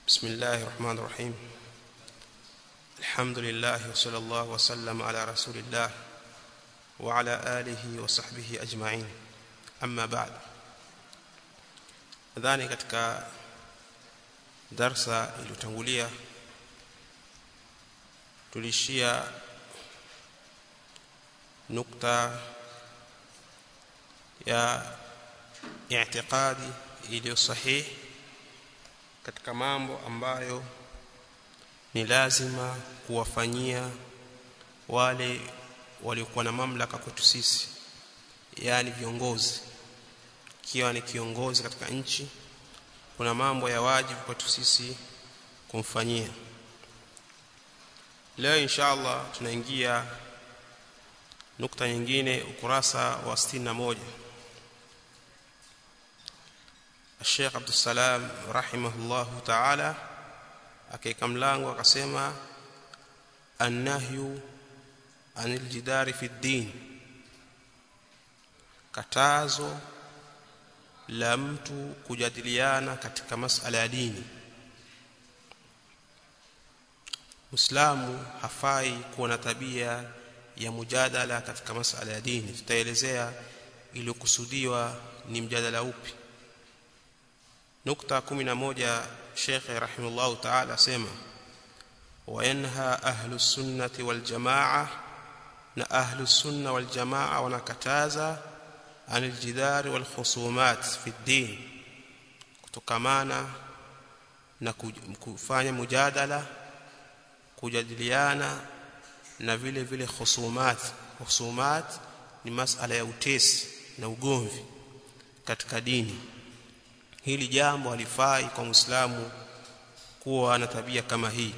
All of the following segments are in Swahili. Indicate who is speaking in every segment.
Speaker 1: بسم الله الرحمن الرحيم الحمد لله وصلى الله وسلم على رسول الله وعلى آله وصحبه أجمعين أما بعد nadhani katika darsa iliyotangulia tulishia nukta ya i'tiqadi iliyo sahihi katika mambo ambayo ni lazima kuwafanyia wale waliokuwa na mamlaka kwetu sisi yani viongozi ikiwa ni kiongozi katika nchi kuna mambo ya wajibu kwetu sisi kumfanyia leo inshallah tunaingia nukta nyingine ukurasa wa 61 Sheikh Abdul Salam rahimahullahu ta'ala akaika mlango akasema annahyu anil jidari fi din katazo la mtu kujadiliana katika masala ya dini Muislamu hafai kuwa na tabia ya mujadala katika masala ya dini tutaelezea iliyokusudiwa ni mjadala upi nukta 11 Sheikh rahimahullah ta'ala sema wayanha ahlu sunnati wal jamaa na ahlu sunna wal jamaa wanakataza anil jidari wal khusumat fi din kutokamana na kufanya mujadala kujadiliana na vile vile khusumat khusumat ni masala ya utesi na ugomvi katika dini hili jambo halifai kwa muislamu kuwa na tabia kama hii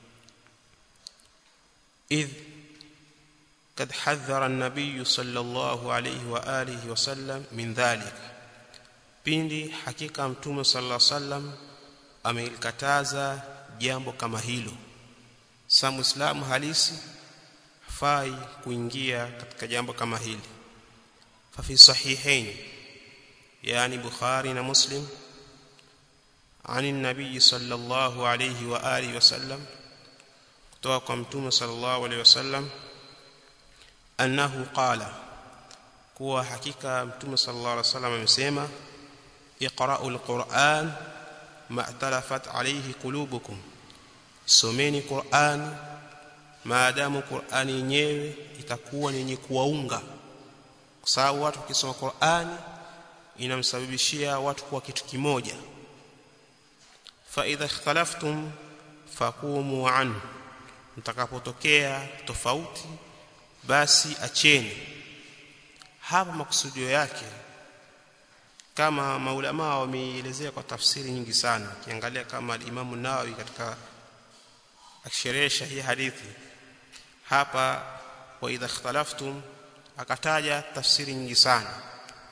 Speaker 1: idh kad hadhara an-nabiy sallallahu alayhi wa alihi wasallam min dhalika pindi hakika mtume sallallahu alayhi wasallam amelikataza jambo kama hilo sa muislamu halisi hafai kuingia katika jambo kama hili fa fi sahihain يعني بخاري ومسلم عن النبي صلى الله عليه واله وسلم kutoka mtume sallallahu alayhi wasallam annahu qala kuwa hakika mtume sallallahu alayhi wasallam amesema iqra'ul qur'an ma'talafat alayhi qulubukum someni qur'an maadamu qur'ani yenyewe itakuwa ni yenye kuwaunga kwa sababu watu wakisoma qur'ani inamsababishia watu kuwa kitu kimoja fa idha ikhtalaftum faqumu anhu mtakapotokea tofauti basi acheni hapa makusudio yake kama maulama wameelezea kwa tafsiri nyingi sana kiangalia kama Imam Nawawi katika akisherehesha hii hadithi hapa wa idha ikhtalaftum akataja tafsiri nyingi sana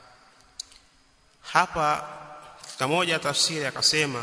Speaker 1: hapa kamoja tafsiri akasema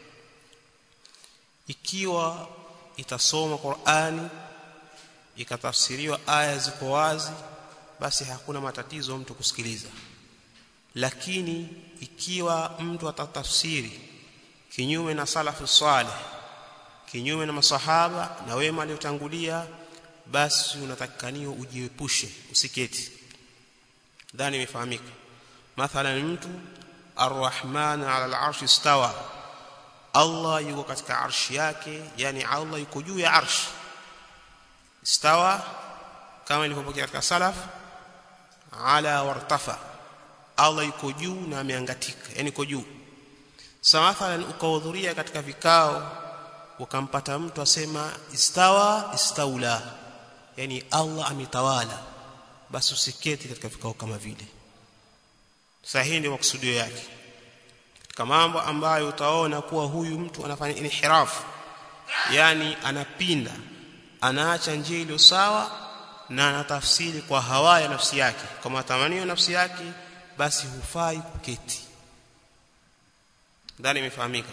Speaker 1: ikiwa itasoma Qur'ani ikatafsiriwa aya ziko wazi basi hakuna matatizo mtu kusikiliza lakini ikiwa mtu atatafsiri kinyume na salafu salih kinyume na masahaba na wema waliotangulia basi unatakikaniwa ujiepushe usiketi dhani imefahamika mathalan mtu arrahman ala al'arshi istawa Allah yuko katika arshi yake yani Allah yuko juu ya arshi istawa kama ilivyopokea katika salaf ala wartafa Allah yuko juu na ameangatika yani yuko juu sa mathalan ukahudhuria katika vikao ukampata mtu asema istawa istaula yani Allah ametawala basi usiketi katika vikao kama vile sahihi ndio makusudio yake katika mambo ambayo utaona kuwa huyu mtu anafanya inhirafu yani anapinda anaacha njia iliyo sawa na anatafsiri kwa hawa ya nafsi yake kwa matamanio nafsi yake basi hufai kuketi ndani imefahamika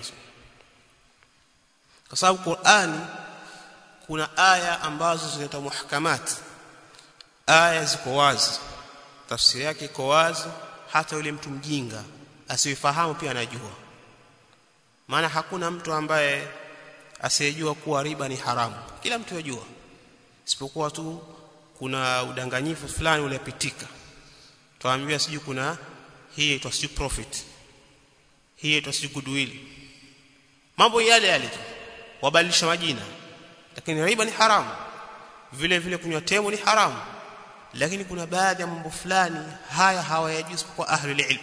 Speaker 1: kwa sababu Qur'ani kuna aya ambazo zinaitwa muhkamat aya ziko wazi tafsiri yake iko wazi hata yule mtu mjinga asifahamu pia anajua maana hakuna mtu ambaye asiyejua kuwa riba ni haramu kila mtu yajua isipokuwa tu kuna udanganyifu fulani ulipitika tuambiwa siju kuna hii inaitwa siju profit hii inaitwa siju goodwill mambo yale yale tu wabadilisha majina lakini riba ni haramu vile vile kunywa temu ni haramu lakini kuna baadhi ya mambo fulani haya hawayajui isipokuwa ahli ilm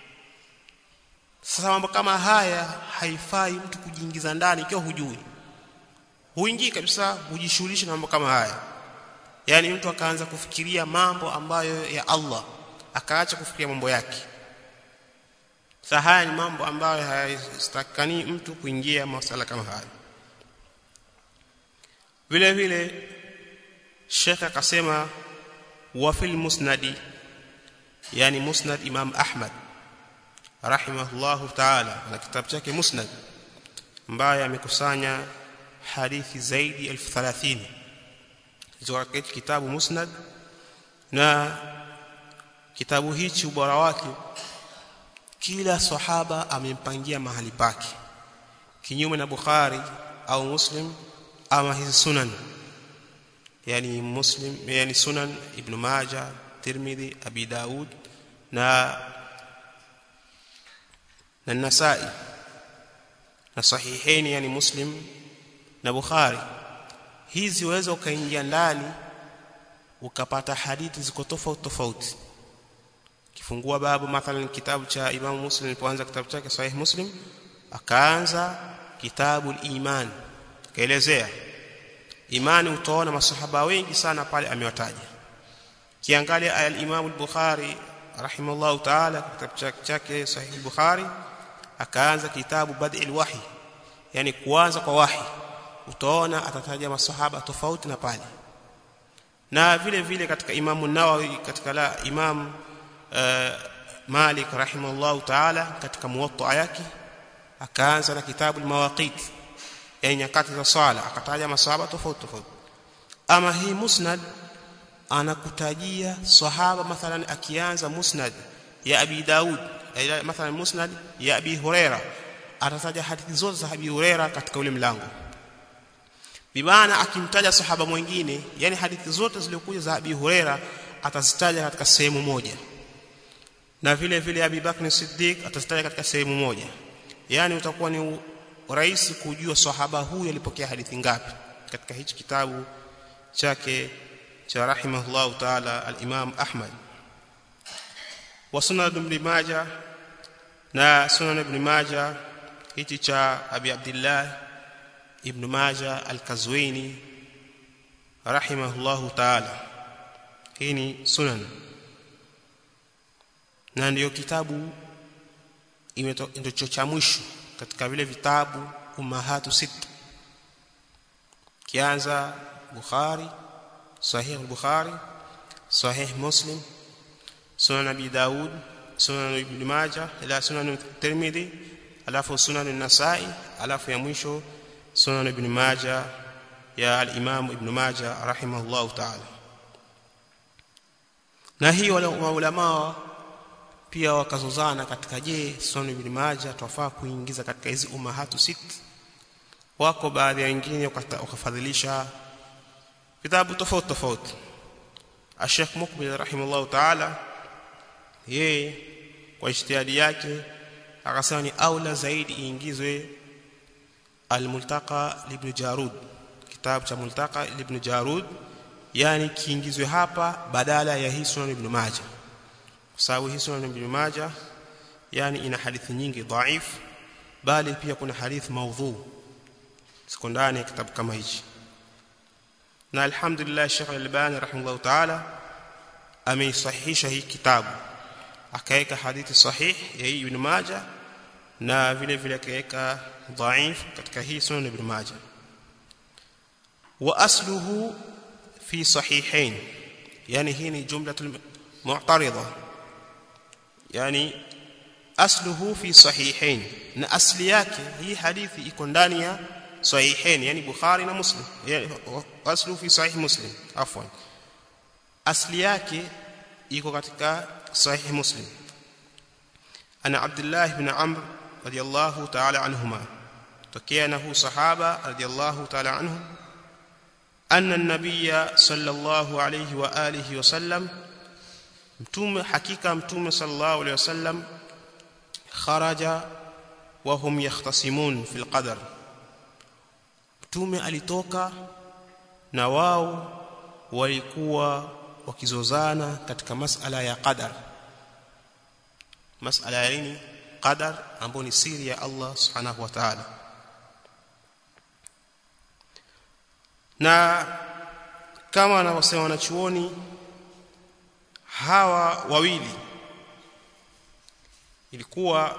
Speaker 1: sasa mambo kama haya haifai mtu kujiingiza ndani ikiwa hujui huingii kabisa hujishughulisha na mambo kama haya yani mtu akaanza kufikiria mambo ambayo ya Allah akaacha kufikiria mambo yake sasa haya ni mambo ambayo hayastakani mtu kuingia masala kama haya vile vile Sheikh akasema wa fil musnadi yani musnad Imam Ahmad rahimahullahu ta'ala na kitabu chake musnad ambaye amekusanya hadithi zaidi 1030 hizo kitabu musnad na kitabu hichi ubora wake kila sahaba amempangia mahali pake kinyume na Bukhari au Muslim ama hizi sunan yani Muslim yani sunan Ibn Majah Tirmidhi Abi Daud na na Nasa'i na sahihaini yani Muslim na Bukhari hizi waweza ukaingia ndani ukapata hadithi ziko tofauti tofauti kifungua babu mathalan kitabu cha Imam Muslim alipoanza kitabu chake Sahih Muslim akaanza kitabu al-iman kaelezea imani utaona masahaba wengi sana pale amewataja kiangalia al-Imam al-Bukhari rahimahullah ta'ala kitabu chake Sahih al-Bukhari akaanza kitabu Bad'il Wahi yani kuanza kwa wahi utaona atataja masahaba tofauti na pale na vile vile katika Imam Nawawi katika la Imam uh, Malik rahimahullah ta'ala katika muwatta yake akaanza na kitabu al-Mawaqit yani nyakati za swala akataja masahaba tofauti tofauti ama hii musnad anakutajia sahaba mathalan akianza musnad ya Abi Daud mathalan musnad ya Abi Huraira atataja hadithi zote za Abi Huraira katika ule mlango bimaana akimtaja sahaba mwingine yani hadithi zote zilizokuja za Abi Huraira atazitaja katika sehemu moja na vile vile Abi Bakr Siddiq atazitaja katika sehemu moja yani utakuwa ni rahisi kujua sahaba huyu alipokea hadithi ngapi katika hichi kitabu chake cha rahimahullah taala al-Imam Ahmad wa sunan ibn Majah na sunan ibn Majah hichi cha Abi Abdullah ibn Majah al-Kazwini rahimahullah taala hii ni sunan na ndiyo kitabu ndio cha mwisho katika vile vitabu umahatu sita kianza Bukhari Sahih Bukhari Sahih Muslim Sunan Abi Daud Sunan Ibn Majah ila Sunan Tirmidhi alafu Sunan An-Nasa'i alafu ya mwisho Sunan Ibn Majah ya al-Imam Ibn Majah rahimahullah ta'ala na hii wale maulama pia wakazozana katika je Sunan Ibn Majah twafaa kuingiza katika hizi umahatu sit wako baadhi ya wengine wakafadhilisha vitabu tofauti tofauti Sheikh Mukbil rahimahullah ta'ala yeye kwa ijtihadi yake akasema ni aula zaidi iingizwe al-Multaqa ibn Jarud kitabu cha Multaqa ibn Jarud yani kiingizwe hapa badala ya hii Sunan Ibn Majah kwa sababu hii Sunan Ibn Majah yani ina hadithi nyingi dhaif bali pia kuna hadithi maudhu siko ndani ya kitabu kama hichi na alhamdulillah Sheikh Al-Albani rahimahullah ta'ala ameisahihisha hii kitabu akaweka hadithi sahih ya hii Ibn Majah na vile vile akaweka dhaif katika hii Sunan Ibn Majah wa asluhu fi sahihain yani hii ni jumlatul mu'tarida yani asluhu fi sahihain na asli yake hii hadithi iko ndani ya sahihain yani bukhari na muslim yani aslu fi sahih muslim afwan asli yake iko katika sahih muslim ana abdullah ibn amr radiyallahu ta'ala anhuma tokea na huu sahaba radhiallahu ta'ala anhu anna an-nabiyya sallallahu alayhi wa alihi wasallam mtume hakika mtume sallallahu alayhi wasallam kharaja wa hum yahtasimun fil qadar mtume alitoka na wao walikuwa wakizozana katika masala ya qadar masala ya nini qadar ambayo ni siri ya Allah subhanahu wa ta'ala na kama wanavyosema wanachuoni hawa wawili ilikuwa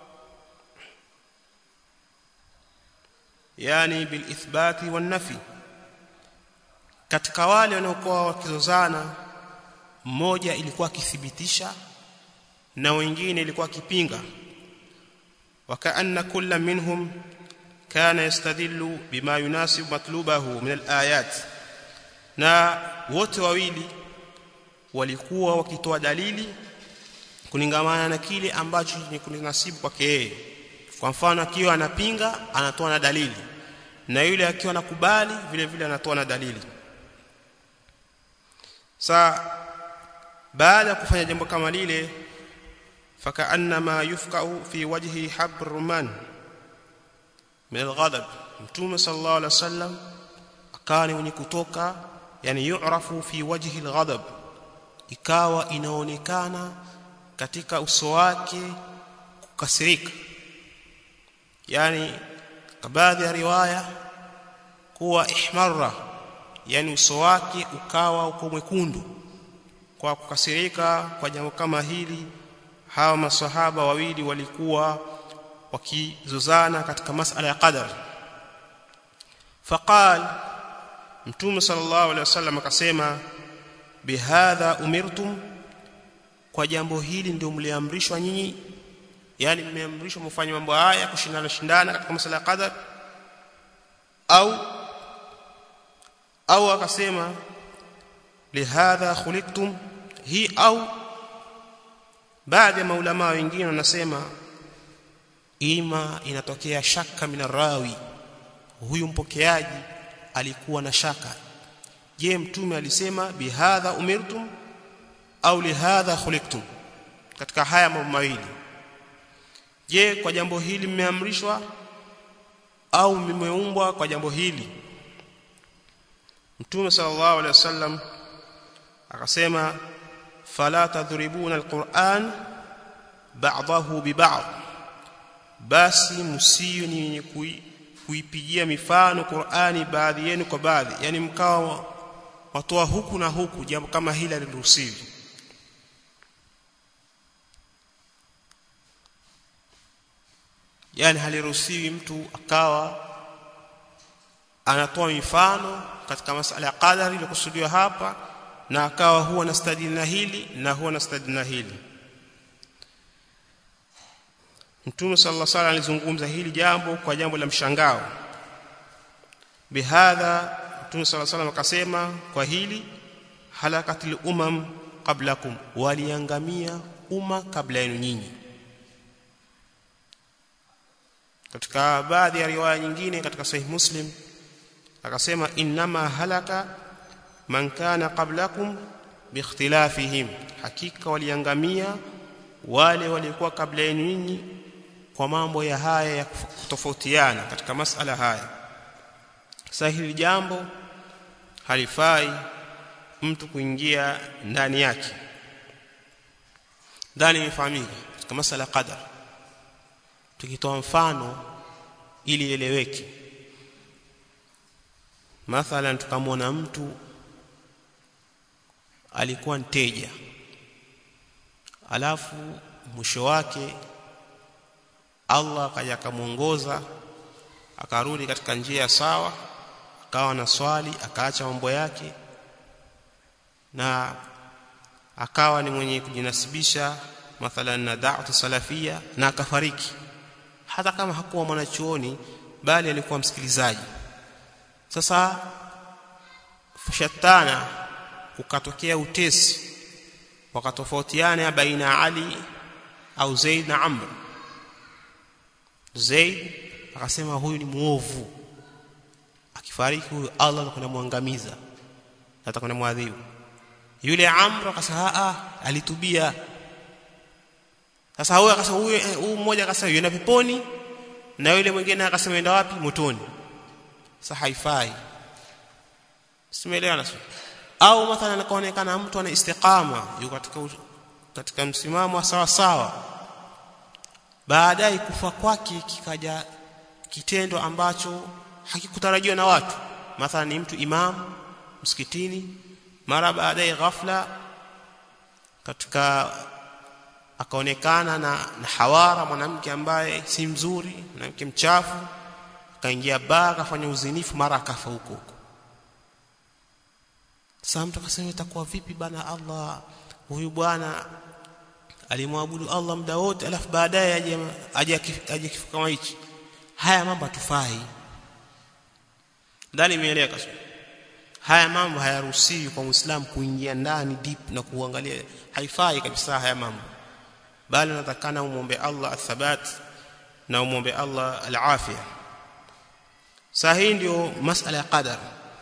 Speaker 1: yani bil ithbati wan nafi katika wale wanaokuwa wakizozana mmoja ilikuwa akithibitisha na wengine ilikuwa akipinga wakaanna kulla minhum kana yastadillu bima yunasibu matlubahu min alayat na wote wawili walikuwa wakitoa dalili kulingamana na kile ambacho ni kunasibu kwake yeye kwa mfano akiwa anapinga anatoa na dalili na yule akiwa anakubali vile vile anatoa na dalili sa baada ya kufanya jambo kama lile fakaannama yufqa'u fi wajhi habr ruman min alghadab mtume sallallahu alaihi wasallam akawa ni mwenye kutoka yani yu'rafu fi wajhi alghadab ikawa inaonekana katika uso wake kukasirika yani baadhi ya riwaya kuwa ihmarra yani uso wake ukawa uko mwekundu kwa kukasirika kwa jambo kama hili hawa masahaba wawili walikuwa wakizozana katika masala ya qadar faqal mtume sallallahu alaihi wasallam akasema bihadha umirtum kwa jambo hili ndio mliamrishwa nyinyi yani mmeamrishwa mfanye mambo haya kushindana shindana katika masala ya qadar au au akasema lihadha khuliqtum hii au baadhi ya maulama wengine wanasema ima inatokea shaka minarawi huyu mpokeaji alikuwa na shaka je mtume alisema bihadha umirtum au lihadha khuliqtum katika haya mambo mawili je kwa jambo hili mmeamrishwa au mmeumbwa kwa jambo hili mtume sallallahu alaihi wasallam akasema fala tadhribuna alquran ba'dahu biba'd basi msiyo ni wenye kuipigia mifano Qur'ani baadhi yenu kwa baadhi yani mkawa watoa huku na huku jambo kama hili aliruhusiwi yani haliruhusiwi mtu akawa anatoa mifano katika masala ya qadari iliyokusudiwa hapa na akawa huwa anastadili na hili na huwa anastadili na hili Mtume sallallahu alaihi wasallam alizungumza hili jambo kwa jambo la mshangao bihadha Mtume sallallahu alaihi wasallam akasema kwa hili halakatil umam qablakum waliangamia umma kabla yenu nyinyi katika baadhi ya riwaya nyingine katika sahih muslim akasema innama halaka man kana qablakum biikhtilafihim hakika waliangamia wale walikuwa kabla yenu nyinyi kwa mambo ya haya ya kutofautiana katika masala haya sasa hili jambo halifai mtu kuingia ndani yake ndani imefahamika katika masala qadar tukitoa mfano ili ieleweke mathalan tukamwona mtu alikuwa mteja alafu mwisho wake Allah akaja akamuongoza akarudi katika njia sawa akawa na swali akaacha mambo yake na akawa ni mwenye kujinasibisha mathalan na da'wat salafia na akafariki hata kama hakuwa mwanachuoni bali alikuwa msikilizaji sasa shatana ukatokea utesi wakatofautiana baina Ali au Zaid na Amr Zaid akasema huyu ni muovu akifariki huyu Allah atakwenda muangamiza atakwenda muadhibu yule Amr akasema a alitubia sasa huyu akasema huyu huyu mmoja akasema yenda peponi na yule mwingine akasema yenda wapi motoni sasa haifai simeelewana sio au mathalan akaonekana mtu ana istiqama yuko katika katika msimamo sawa sawa baadaye kufa kwake kikaja kitendo ambacho hakikutarajiwa na watu mathalan ni mtu imam msikitini mara baadaye ghafla katika akaonekana na, na hawara mwanamke ambaye si mzuri mwanamke mchafu akaingia baa akafanya uzinifu mara akafa huko huko sasa mtu akasema itakuwa vipi bana Allah huyu bwana alimwabudu Allah muda wote alafu baadaye aje aje aje kifo kama hichi haya mambo hatufai ndani imeeleka haya mambo hayaruhusiwi kwa muislamu kuingia ndani deep na kuangalia haifai kabisa haya mambo bali unatakana umombe Allah athabat na umombe Allah alafia saa hii ndio masala ya qadar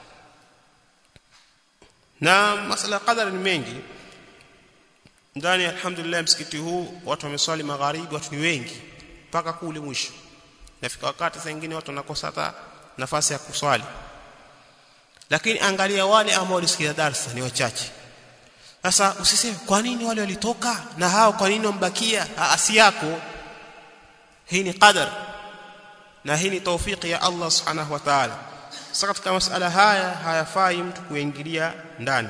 Speaker 1: na masala ya qadar ni mengi ndani alhamdulillah msikiti huu watu wameswali magharibi watu ni wengi mpaka kule mwisho nafika wakati saa nyingine watu wanakosa hata nafasi ya kuswali lakini angalia wale ambao walisikia darasa ni wachache sasa usiseme kwa nini wale walitoka na hao kwa nini wambakia asi yako hii ni qadar na hii ni taufiki ya Allah subhanahu wa ta'ala sasa katika masala haya hayafai mtu kuingilia ndani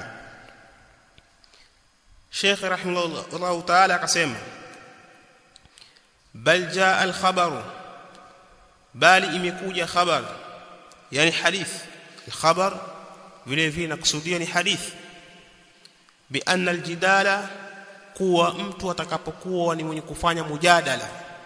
Speaker 1: Sheikh rahimahullah ta'ala akasema bal jaa al-khabaru bali imekuja khabar yani hadith al-khabar vile vile nakusudia ni hadith bi anna al-jidala kuwa mtu atakapokuwa ni mwenye kufanya mujadala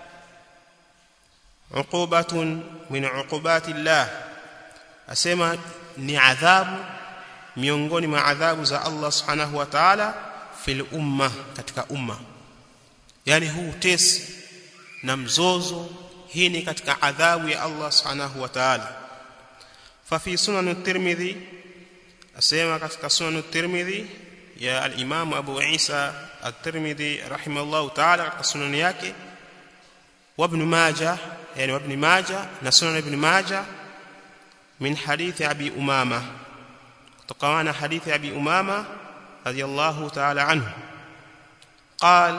Speaker 1: uqubatun min uqubati Allah asema ni adhabu miongoni mwa adhabu za Allah subhanahu wa ta'ala fil umma katika umma yani huu tesi na mzozo hii ni katika adhabu ya Allah subhanahu wa ta'ala fa fi sunan at-tirmidhi asema katika sunan at-tirmidhi ya al-imam Abu Isa at-Tirmidhi rahimahullah ta'ala katika sunan yake wa ibn Majah yani wa ibn Majah na sunan ibn Majah min hadithi Abi Umama kutokana hadithi Abi Umama radiyallahu ta'ala anhu قال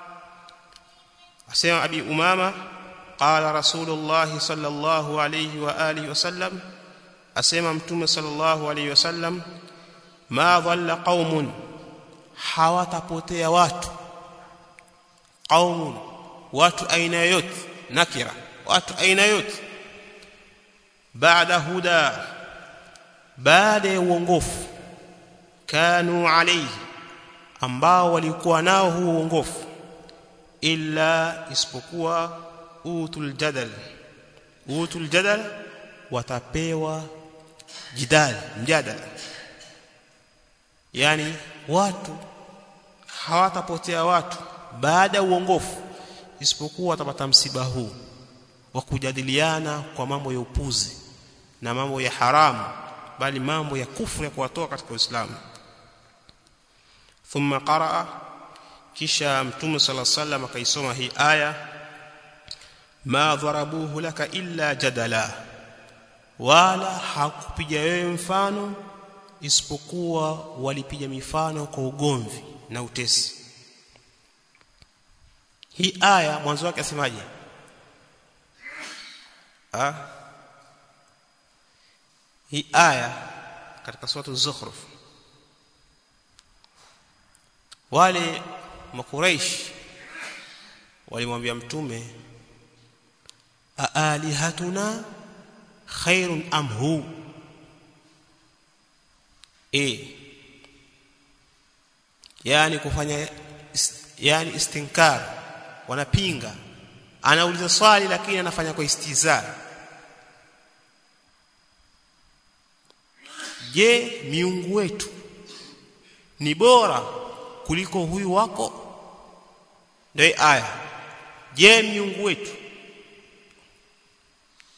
Speaker 1: أسمع أبي أمامة قال رسول الله صلى الله عليه وآله وسلم أسمع متوم صلى الله عليه وسلم ما ضل قوم hawatapotea watu qaumun watu aina yote nakira watu aina yote baada huda baada ya uongofu kanu alayhi ambao walikuwa nao huo uongofu illa isipokuwa utul jadal utul jadal watapewa jidal mjadala yani watu hawatapotea watu baada ya uongofu isipokuwa watapata msiba huu wa kujadiliana kwa mambo ya upuzi na mambo ya haramu bali mambo ya kufru ya kuwatoa katika Uislamu thumma qaraa kisha mtume sala sallam akaisoma hii aya ma dharabuhu laka illa jadala wala hakupiga wewe mfano isipokuwa walipiga mifano kwa ugomvi na utesi hii aya mwanzo wake asemaje ah hii aya katika sura az-zukhruf wale makuraish walimwambia mtume aalihatuna khairun am hu e yani kufanya yani istinkar wanapinga anauliza swali lakini anafanya kwa istiza je miungu wetu ni bora kuliko huyu wako ndio aya je miungu wetu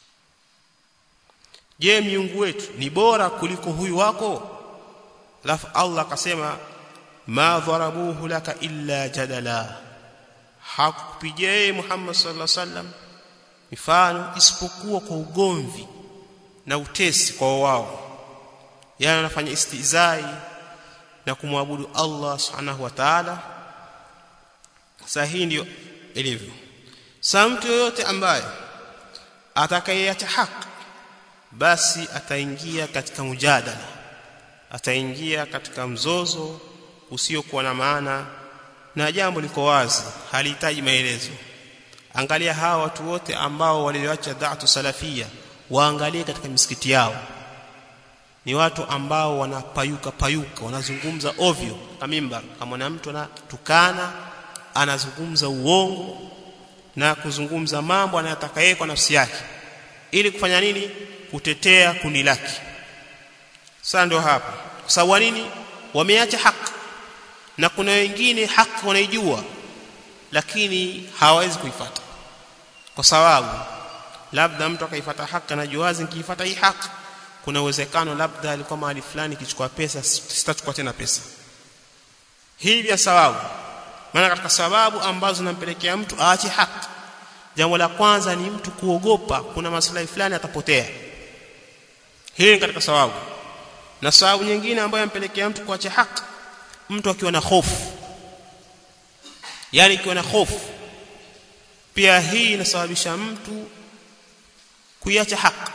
Speaker 1: je miungu wetu ni bora kuliko huyu wako alafu Allah akasema ma dharabuhu laka illa jadala hakupigia yeye Muhammad sallallahu alaihi wasallam mifano isipokuwa kwa ugomvi na utesi kwa wao yani anafanya istizai na kumwabudu Allah subhanahu wa ta'ala sasa hii ndio ilivyo sasa mtu yoyote ambaye atakayeacha haki basi ataingia katika mujadala ataingia katika mzozo usiokuwa na maana na jambo liko wazi halihitaji maelezo angalia hawa watu wote ambao walioacha da'atu salafia waangalie katika misikiti yao ni watu ambao wanapayuka payuka wanazungumza ovyo kama mimbar kama na mtu anatukana anazungumza uongo na kuzungumza mambo anayotaka yeye kwa nafsi yake ili kufanya nini kutetea kundi lake sasa ndio hapa kwa sababu nini wameacha haki na kuna wengine haki wanaijua lakini hawawezi kuifuata kwa sababu labda mtu akaifuata haki anajua wazi nikiifuata hii haki kuna uwezekano labda alikuwa mahali fulani kichukua pesa sitachukua tena pesa hii ya sababu maana katika sababu ambazo zinampelekea mtu aache haki jambo la kwanza ni mtu kuogopa kuna maslahi fulani atapotea hii ni katika sababu na sababu nyingine ambayo yampelekea mtu kuacha haki mtu akiwa na hofu yani akiwa na hofu pia hii inasababisha mtu kuiacha haki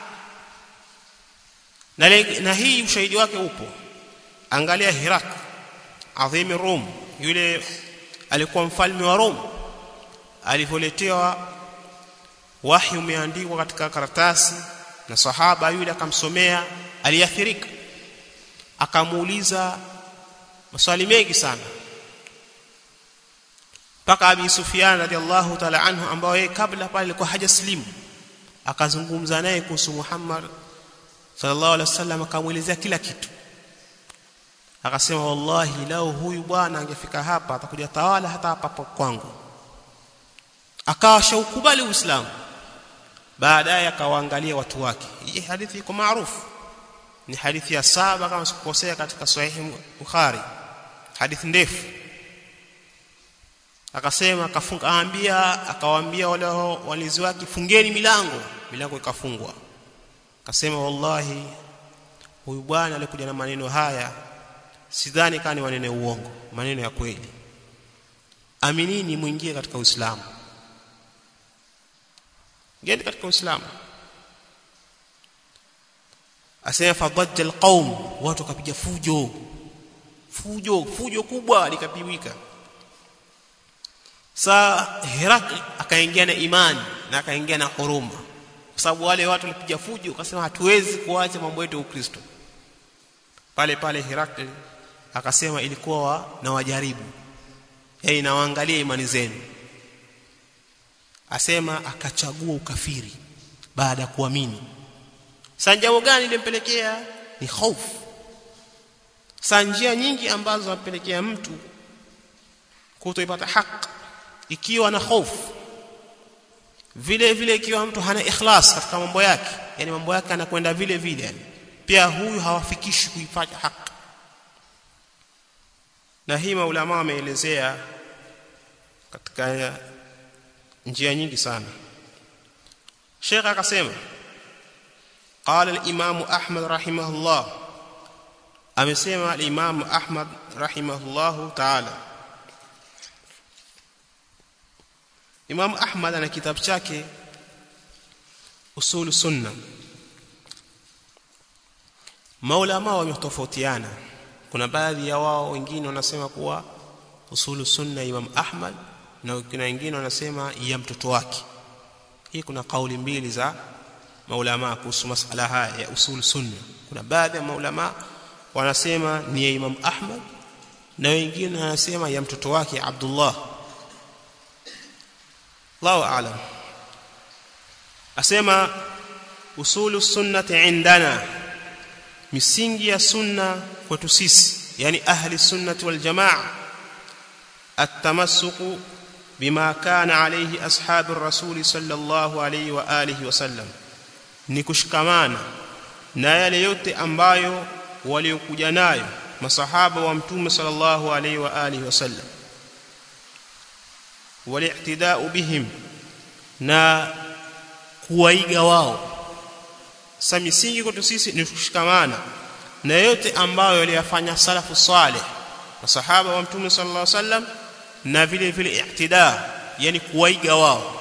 Speaker 1: na, na hii ushahidi wake upo angalia Hirak adhimi Rum yule alikuwa mfalme wa Rum alivyoletewa wahi umeandikwa katika karatasi na sahaba yule akamsomea aliathirika akamuuliza maswali mengi sana mpaka Abi Sufyan radhiallahu ta'ala anhu ambao yeye kabla pale alikuwa hajaslimu akazungumza naye kuhusu Muhammad sallallahu alaihi wasallam akamuelezea kila kitu akasema wallahi lao huyu bwana angefika hapa atakuja tawala hata hapa kwangu akawa shaukubali uislamu baadaye akawaangalia watu wake hii hadithi iko maarufu ni hadithi ya saba kama sikukosea katika sahihi Bukhari hadithi ndefu akasema akafunga aambia akawaambia wale walinzi wake fungeni milango milango ikafungwa akasema wallahi huyu bwana alikuja na maneno haya sidhani kama ni maneno ya uongo maneno ya kweli aminini muingie katika uislamu ngeni katika uislamu asema fadajja alqaum watu wakapiga fujo fujo fujo kubwa likapiwika saa Herakli akaingia na imani na akaingia na huruma kwa sababu wale watu walipiga fujo akasema hatuwezi kuacha mambo yetu ya Ukristo pale pale Herakli akasema ilikuwa na wajaribu yaani nawaangalia imani zenu asema akachagua ukafiri baada ya kuamini sasa jambo gani limpelekea ni hofu sasa njia nyingi ambazo zinapelekea mtu kutoipata haki ikiwa na hofu vile vile ikiwa mtu hana ikhlas katika mambo yake yani mambo yake anakwenda vile vile yani pia huyu hawafikishi kuipata haki na hii maulama wameelezea katika njia nyingi sana Sheikh akasema قال الامام احمد رحمه الله amesema al-imam ahmad rahimahullah ta'ala imam ahmad ana kitabu chake usul sunna maulama wametofautiana kuna baadhi ya wao wengine wanasema kuwa usulu sunna imam ahmad na kuna wengine wanasema ya mtoto wake hii kuna kauli mbili za maulama kuhusu masala haya ya usul sunna kuna baadhi ya maulama wanasema ni ya imam ahmad na wengine wanasema ya mtoto wake abdullah Allahu a'lam asema usulu sunnati indana misingi ya sunna kwetu sisi yani ahli sunnati wal jamaa التمسك بما كان عليه اصحاب الرسول صلى الله عليه واله وسلم ni kushikamana na yale yote ambayo waliokuja nayo masahaba wa mtume sallallahu alaihi wa alihi wasallam wali'tida'u bihim na kuwaiga wao sasa misingi kwetu sisi ni kushikamana na yote ambayo waliyafanya salafu saleh masahaba wa mtume sallallahu alaihi wasallam na vile vile i'tida yani kuwaiga wao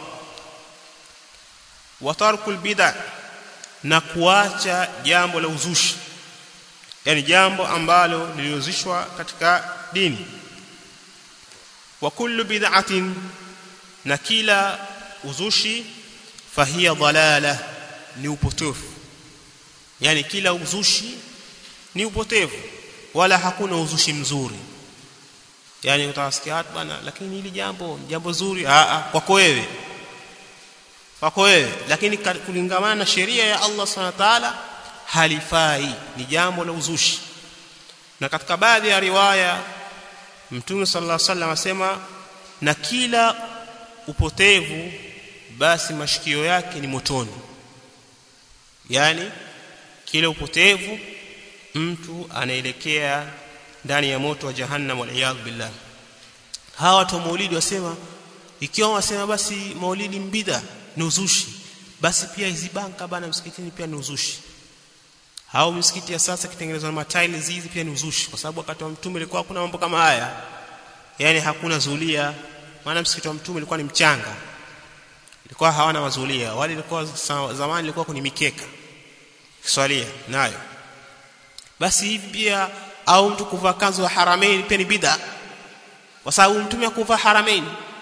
Speaker 1: wa tarkul bid'a na kuacha jambo la uzushi yani jambo ambalo liliozishwa katika dini wa kullu bid'atin na kila uzushi fahiya dhalala ni upotofu yani kila uzushi ni upotevu wala hakuna uzushi mzuri yani utawasikia watu bana lakini hili jambo jambo zuri a a kwako wewe kwako wewe lakini kulingamana na sheria ya Allah Subhanahu wa ta'ala halifai ni jambo la uzushi na katika baadhi ya riwaya Mtume sallallahu alaihi wasallam asema na kila upotevu basi mashikio yake ni motoni yani kila upotevu mtu anaelekea ndani ya moto wa jahannam wal billah hawa watu wa maulidi wasema ikiwa wasema basi maulidi mbida ni uzushi basi pia hizi banka bana msikitini pia ni uzushi hao misikiti ya sasa kitengenezwa na matiles hizi pia ni uzushi kwa sababu wakati wa mtume ilikuwa kuna mambo kama haya yani hakuna zulia maana msikiti wa mtume ilikuwa ni mchanga ilikuwa hawana mazulia wale ilikuwa zamani ilikuwa kuni mikeka swalia nayo basi hivi pia au mtu kuvaa kanzu ya haramain pia ni bid'a kwa sababu mtume akuvaa haramain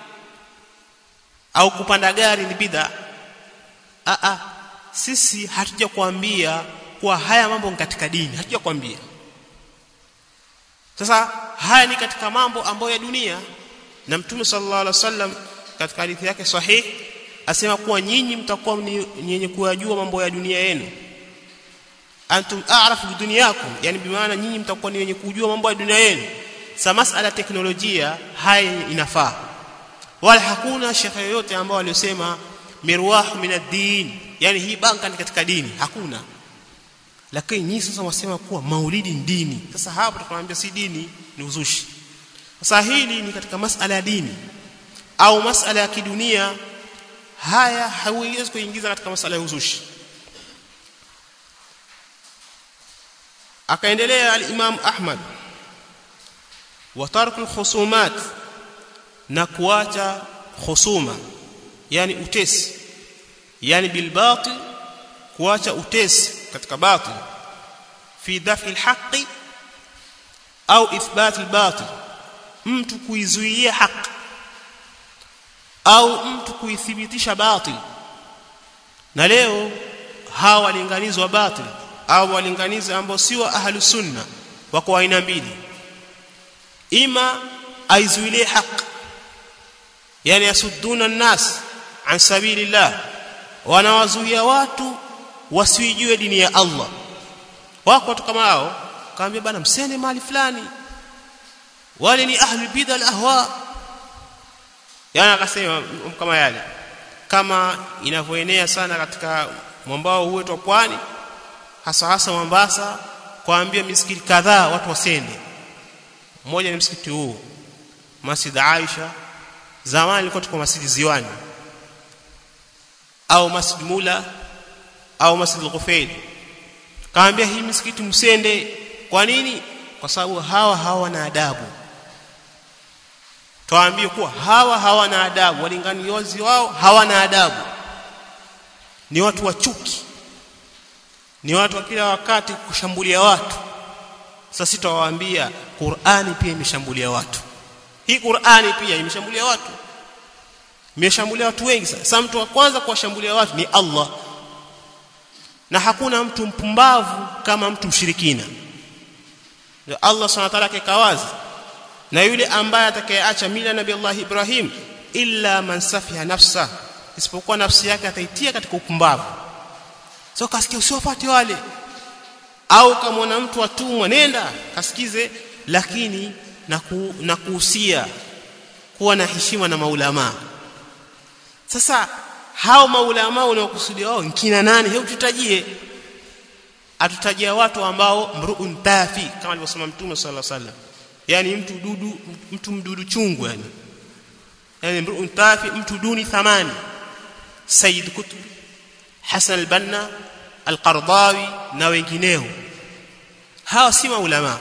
Speaker 1: au kupanda gari ni bid'a a a sisi hatuja kuambia kuwa haya mambo ni katika dini hatuja kuambia sasa haya ni katika mambo ambayo ya dunia na mtume sallallahu alaihi wasallam katika hadithi yake sahihi asema kuwa nyinyi mtakuwa ni yenye kuyajua mambo ya dunia yenu antum a'rafu bidunyakum yani bimaana nyinyi mtakuwa ni wenye kujua mambo ya dunia yenu sa masala teknolojia haya inafaa wala hakuna shekhe yoyote ambao waliosema mirwahu min ad-din yani hii banka ni katika dini hakuna lakini nyinyi sasa wasema kuwa maulidi ni dini sasa hapo tukamwambia si dini ni uzushi sasa hili ni katika masala ya dini au masala ya kidunia haya hauwezi kuingiza katika masala ya uzushi akaendelea al-Imam Ahmad wa tarku khusumat na kuacha khusuma yani utesi yani bil batil kuacha utesi katika batil fi dafi al-haqqi au ithbat al-batil mtu kuizuia haki au mtu kuithibitisha batil na leo hawa walinganizi wa batil au walinganizi ambao si wa ahlu sunna wako aina mbili ima aizuilie haq yani yasudduna an-nas an sabilillah wanawazuia watu wasijue dini ya Allah wako watu kama hao kaambia bana msende mali fulani wale ni ahli bid'a al-ahwa yani akasema kama yale kama inavyoenea sana katika mwambao huu wetu wa pwani hasa hasa Mombasa kuambia misikiti kadhaa watu wasende mmoja ni msikiti huu Masjid Aisha zamani ilikuwa tuko Masjid Ziwani au Masjid Mula au Masjid Al-Ghufail kaambia hii misikiti msende kwa nini kwa sababu hawa hawana adabu tuwaambie kuwa hawa hawana adabu walinganizi wao hawana adabu ni watu wa chuki ni watu wa kila wakati kushambulia watu sasa sitawaambia Qur'ani pia imeshambulia watu hii Qur'ani pia imeshambulia watu imeshambulia watu wengi sasa mtu wa kwanza kuwashambulia watu ni Allah na hakuna mtu mpumbavu kama mtu mshirikina ndio Allah Subhanahu wa ta'ala kawazi na yule ambaye atakayeacha mila nabii Allah Ibrahim illa man safiha nafsa isipokuwa nafsi yake ataitia katika upumbavu so kasikia usiwafuate wale au kama mtu atumwa nenda kasikize lakini na, ku, na kuhusia kuwa na heshima na maulama sasa hao maulama unaokusudia wao kina nani hebu tutajie atutajia watu ambao mruun tafi kama alivyosema mtume sallallahu alaihi wasallam yani mtu dudu mtu mdudu chungu yani yani mruun tafi mtu duni thamani sayyid kutub hasan al-banna al-qardawi na wengineo hawa si maulama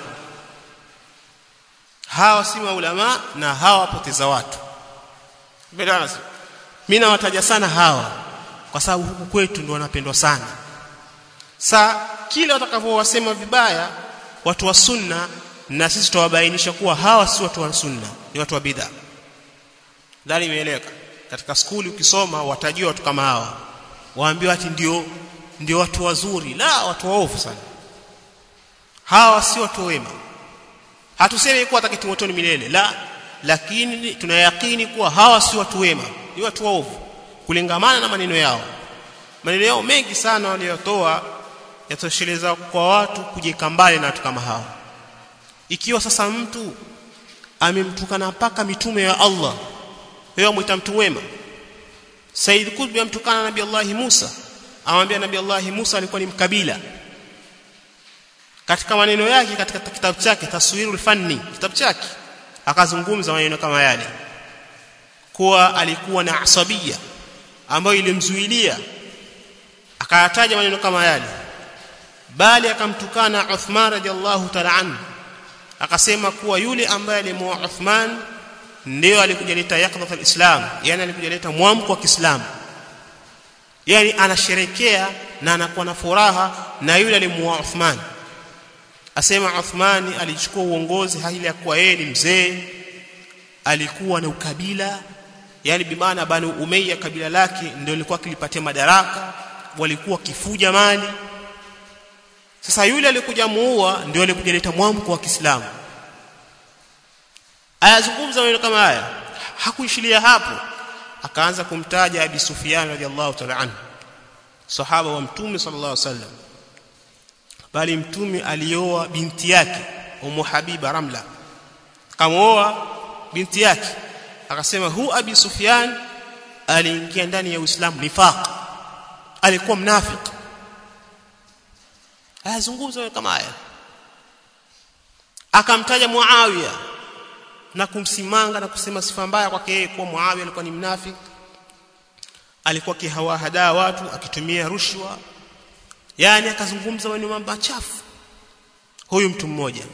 Speaker 1: hawa si maulama na hawa wapoteza watu Bedana mimi nawataja sana hawa kwa sababu huku kwetu ndio wanapendwa sana sa kila watakavyowasema vibaya watu wa sunna na sisi tutawabainisha kuwa hawa si watu wa sunna ni watu wa bid'a ndani imeeleka katika skuli ukisoma watajua watu kama hawa waambiwa ati ndio ndio watu wazuri la watu waovu sana hawa si watu wema hatusemi kuwa ataketi motoni milele la lakini tunayakini kuwa hawa si watu wema ni watu waovu kulingamana na maneno yao maneno yao mengi sana waliyotoa yatosheleza kwa watu kujeka mbali na watu kama hawa ikiwa sasa mtu amemtukana mpaka mitume ya Allah wewe mwita mtu wema Said Qutb amtukana Nabii Allah Musa amwambia Nabii Allah Musa alikuwa ni mkabila katika maneno yake katika kitabu chake taswirul fanni kitabu chake akazungumza maneno kama yale kuwa alikuwa na asabia ambayo ilimzuilia akayataja maneno kama yale bali akamtukana Uthman radhiallahu ta'ala anhu akasema kuwa yule ambaye alimuoa Uthman ndio alikuja leta yaqdhat alislam yani alikuja leta mwamko wa Kiislamu yani anasherekea na anakuwa na furaha na yule alimuoa Uthman asema Uthmani alichukua uongozi hali ya kuwa yeye ni mzee alikuwa na ukabila yani bimaana bani Umayya kabila lake ndio lilikuwa kilipatia madaraka walikuwa kifuja mali sasa yule alikuja muua ndio alikuja leta mwamko wa Kiislamu ayazungumza maneno kama haya hakuishilia hapo akaanza kumtaja Abi Sufyan radhiallahu ta'ala anhu sahaba wa mtume sallallahu alaihi wasallam bali mtume alioa binti yake Ummu Habiba Ramla kamuoa binti yake akasema hu Abi Sufyan aliingia ndani ya Uislamu nifaq alikuwa mnafiki ayazungumza kama haya akamtaja Muawiya na kumsimanga na kusema sifa mbaya kwake yeye kuwa Muawiya alikuwa ni mnafiki alikuwa kihawahadaa watu akitumia rushwa yani akazungumza maneno machafu huyu mtu mmoja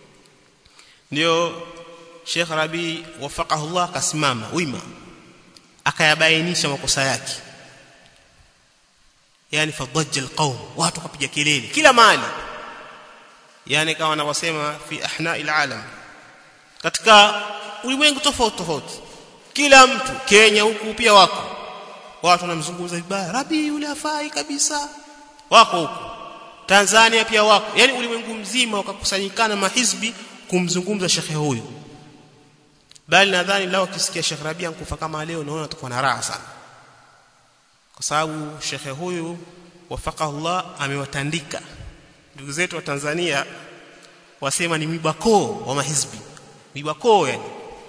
Speaker 1: ndio Sheikh Rabi wafaqahu Allah akasimama wima akayabainisha makosa yake yani fadajja alqawm watu kapiga kelele kila mahali yani kama wanavyosema fi ahna'il alam katika ulimwengu tofauti tofauti kila mtu Kenya huku pia wako watu wanamzungumza vibaya rabi yule afai kabisa wako huko Tanzania pia wako yani ulimwengu mzima wakakusanyikana mahizbi kumzungumza shekhe huyu bali nadhani lao kisikia Sheikh Rabia nkufa kama leo naona tutakuwa na raha sana kwa sababu shekhe huyu wafaqahullah amewatandika ndugu zetu wa Tanzania wasema ni mibakoo wa mahizbi mibakoo yani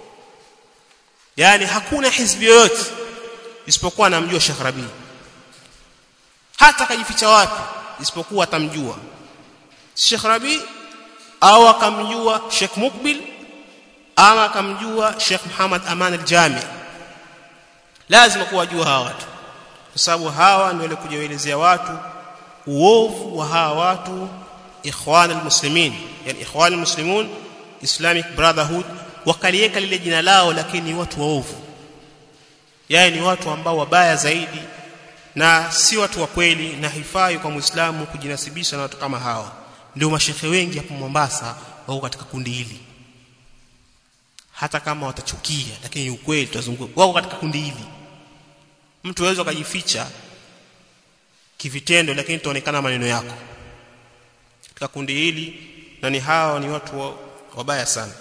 Speaker 1: yani hakuna hizbi yoyote isipokuwa anamjua Sheikh Rabi hata kajificha wapi isipokuwa atamjua Sheikh Rabi au akamjua Sheikh Mukbil ama akamjua Sheikh Muhammad Aman al-Jami lazima kuwajua hawa watu kwa sababu hawa ndio walikuja kuelezea watu uovu wa hawa watu ikhwan almuslimin yani ikhwan almuslimun islamic brotherhood wakalieka lile jina lao lakini ni watu waovu yani ni watu ambao wabaya zaidi na si watu wa kweli na hifai kwa muislamu kujinasibisha na watu kama hawa ndio mashehe wengi hapo Mombasa wako katika kundi hili hata kama watachukia lakini ukweli tutazunguka wako katika kundi hili mtu aweza kujificha kivitendo lakini tuonekana maneno yako katika kundi hili na ni hawa ni watu wabaya sana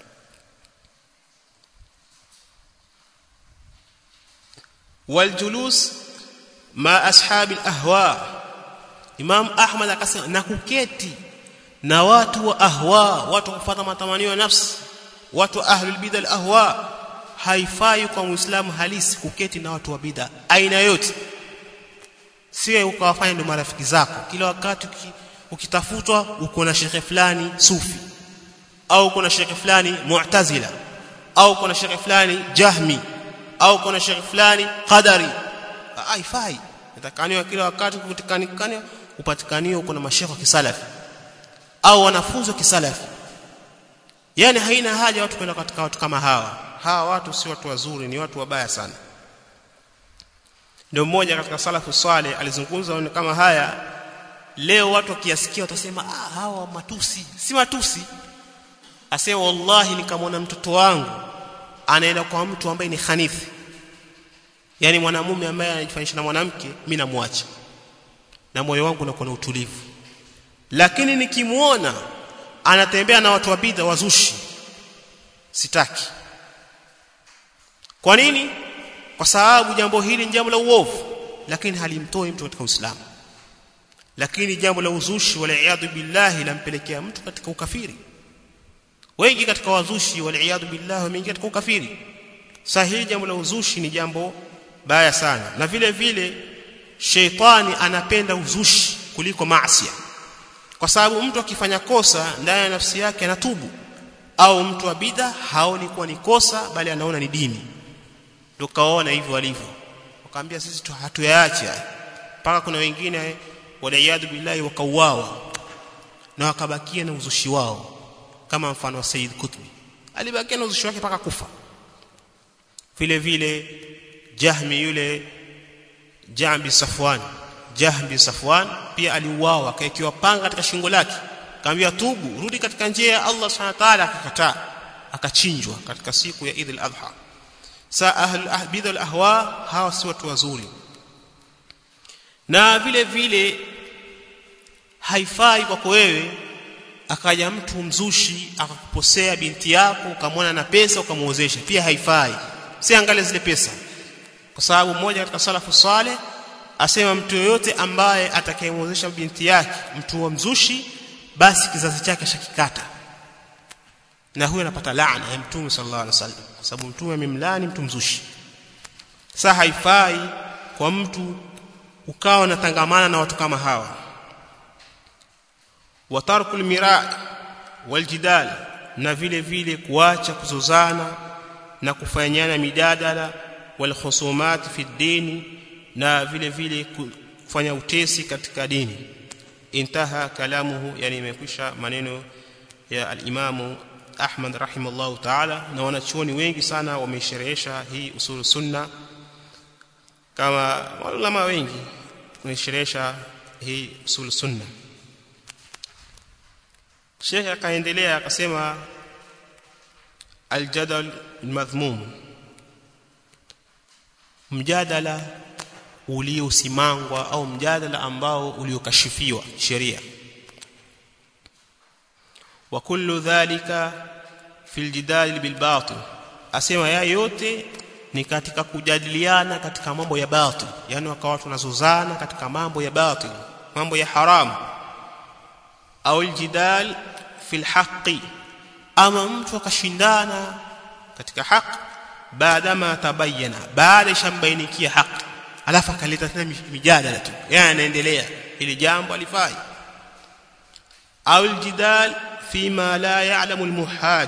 Speaker 1: waljulus ma ashabi ahwa Imam Ahmad akasema na kuketi na watu wa ahwa watu kufuata matamanio ya nafsi watu ahlul bid'a ahwa haifai kwa muislamu halisi kuketi na watu wa bid'a aina yote siwe ukawafanya ndio marafiki zako kila wakati ukitafutwa uko na shekhe fulani sufi au uko na shekhe fulani mu'tazila au uko na shekhe fulani jahmi au uko na shekhe fulani qadari haifai natakaniwa kila wakati kupatikana upatikaniwa uko na mashekhe wa kisalafi au wanafunzi wa kisalafi yani haina haja watu kwenda katika watu kama hawa hawa watu si watu wazuri ni watu wabaya sana ndio mmoja katika salafu swale alizungumza kama haya leo watu wakiasikia watasema ah hawa matusi si matusi asema wallahi nikamwona mtoto wangu anaenda kwa mtu ambaye ni khanifi yani mwanamume ambaye anajifanyisha na mwanamke mimi namwacha na moyo wangu unakuwa na utulivu lakini nikimuona anatembea na watu wa bidha wazushi sitaki kwa nini kwa sababu jambo hili ni jambo la uovu lakini halimtoi mtu katika Uislamu lakini jambo la uzushi wala iyadhu billahi lampelekea mtu katika ukafiri wengi katika wazushi wal iyad billah wameingia katika ukafiri sahihi jambo la uzushi ni jambo baya sana na vile vile sheitani anapenda uzushi kuliko maasi kwa sababu mtu akifanya kosa ndani ya nafsi yake anatubu au mtu wa bidha haoni kuwa ni kosa bali anaona ni dini ndio kaona hivyo walivyo wakaambia sisi tu hatuyaache mpaka kuna wengine waliyadu billahi wakauawa na wakabakia na uzushi wao kama mfano wa Said Qutbi alibakia na uzushi wake mpaka kufa vile vile Jahmi yule Jambi Safwan Jahmi Safwan pia aliuawa akaekiwa panga katika shingo lake kaambia tubu rudi katika njia ya Allah Subhanahu wa ta'ala akakataa akachinjwa katika siku ya Eid al-Adha sa ahl ahbid al-ahwa hawa si watu wazuri na vile vile haifai kwako wewe akaja mtu mzushi akakuposea binti yako ukamwona na pesa ukamuozesha pia haifai siangalie zile pesa kwa sababu mmoja katika salafu saleh asema mtu yoyote ambaye atakayemuozesha binti yake mtu wa mzushi basi kizazi chake shakikata na huyo anapata laana ya mtume sallallahu alaihi wasallam kwa sababu mtume amemlani mtu mzushi sasa haifai kwa mtu ukawa unatangamana na watu kama hawa wa tarkul mira waljidal na vile vile kuacha kuzozana na kufanyana midadala wal khusumat fi dini na vile vile kufanya utesi katika dini intaha kalamuhu yani imekwisha maneno ya al-Imamu Ahmad rahimahullah ta'ala na wanachuoni wengi sana wamesherehesha hii usul sunna kama ulama wengi wamesherehesha hii usul sunna Sheikh akaendelea akasema aljadal almadhmum mjadala uliosimangwa au mjadala ambao uliokashifiwa sheria wa kullu dhalika fil jidal bil batil asema ya yote ni katika kujadiliana katika mambo ya batil yani wakawa watu wanazozana katika mambo ya batil mambo ya haramu au aljidal fil haqqi ama mtu akashindana katika haki baada ma tabayyana baada ishambainikia haki alafu akaleta tena mijadala tu yani anaendelea ili jambo alifai au aljidal fima la ya'lamu almuhaj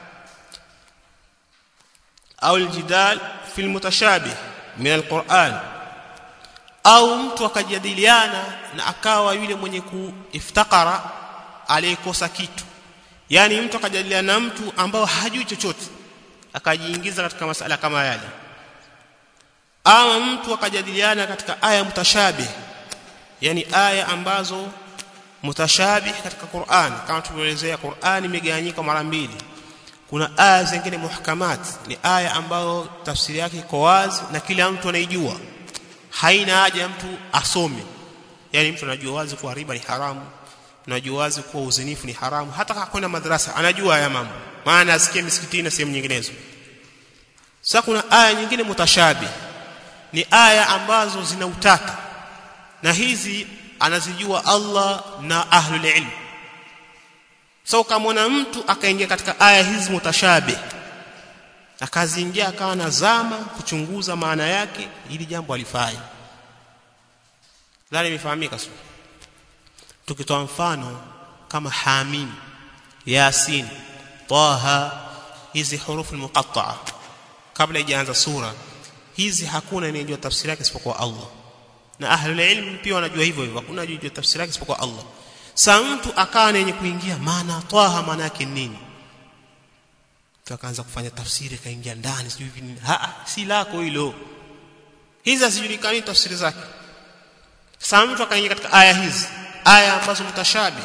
Speaker 1: au aljidal fi almutashabih min alquran au mtu akajadiliana na akawa yule mwenye kuiftakara aliyekosa kitu yani mtu akajadiliana na mtu ambao hajui chochote akajiingiza katika masala kama yale ama mtu akajadiliana katika aya mutashabih yani aya ambazo mutashabih katika Qur'an kama tulivyoelezea Qur'an imegawanyika mara mbili kuna aya zingine muhkamat ni aya ambayo tafsiri yake iko wazi na kila mtu anaijua haina haja mtu asome yani mtu anajua wazi kuwa riba ni haramu anajua wazi kuwa uzinifu ni haramu hata hakwenda madrasa anajua haya mambo maana asikie misikitini na sehemu nyinginezo sasa kuna aya nyingine mutashabih ni aya ambazo zina utata na hizi anazijua Allah na ahlul ilm so kama mtu akaingia katika aya hizi mutashabih akaziingia akawa nazama kuchunguza maana yake ili jambo alifai dhani imefahamika sio tukitoa mfano kama hamim yasin taha hizi hurufu muqatta'a kabla ijaanza sura hizi hakuna anayejua tafsiri yake isipokuwa Allah na ahlul ilm pia wanajua hivyo hivyo hakuna anayejua tafsiri yake isipokuwa Allah sa mtu akawa yenye kuingia maana taha maana yake nini tukaanza kufanya tafsiri kaingia ndani sijui nini ha si lako hilo hizi hazijulikani tafsiri zake sasa mtu akaingia katika aya hizi aya ambazo mutashabi